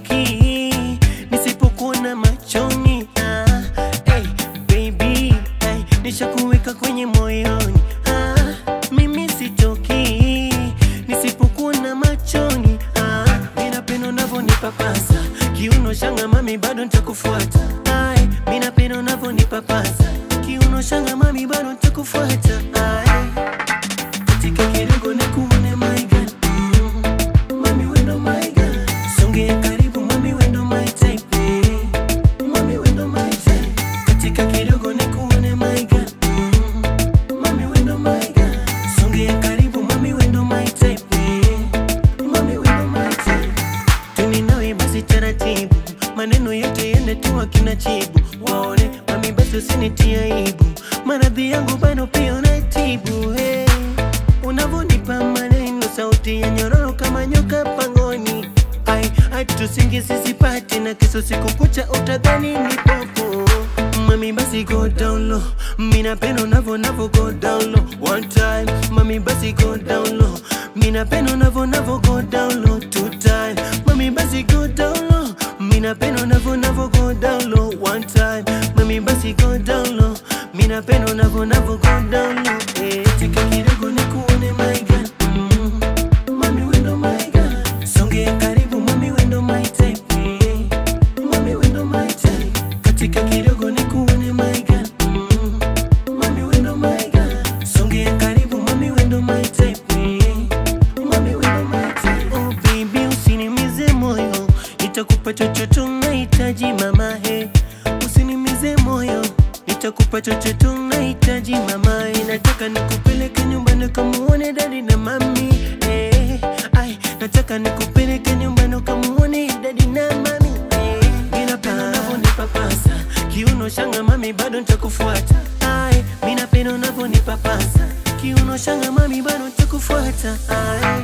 sitoki nisipokuona machoni ah, hey, baby hey, nishakuweka kwenye moyoni ah, mimi sitoki nisipokuona machoni ah, minapenda unavyonipapasa kiuno shanga mami bado nitakufuata Ai, minapenda unavyonipapasa kiuno shanga mami bado nitakufuata Ai, katika kidogo nikuone my girl mm, mami wendo my girl songea karibu mami wendo my type eh, mami wendo my type katika kidogo nikuone my girl mm, mami wendo my girl songea karibu mami wendo my type eh, mami wendo my type tuni nawe basi taratibu, maneno yote yende tu akina chibu, waone mami, basi usinitie aibu, maradhi yangu bado pia unatibu. Hey, unavonipa maneno, sauti ya nyororo kama nyoka pangoni, ai ai, tusingi sisipati na kesho siku kucha utadhani ni popo. Mami basi go down low, mina pendo unavo navo go down low. One time, mami basi go down low, mina pendo unavo navo go down low. Two time, mami basi go down low, mina pendo unavo navo go down low. One time, mami basi go down low, mina pendo unavo navo go down low. Eh, tika kidogo nikuone my girl, mm, mami wendo my girl, songea karibu mami wendo my type. Eh, mami wendo my type, katika kidogo nikuone my girl, mm, mami wendo my girl, songea karibu mami wendo my type. Eh, mami wendo my type. Oh baby usinimize moyo, nitakupa chochote unahitaji mama he, usinimize moyo nitakupa chochote unahitaji mama eh, nataka nikupeleke nyumbani kamuone dadi na mami eh, ai nataka nikupeleke nyumbani kamuone dadi na mami eh, ninapenda unavyonipapasa kiuno shanga mami bado nitakufuata ai minapenda unavyonipapasa kiuno shanga mami bado nitakufuata ai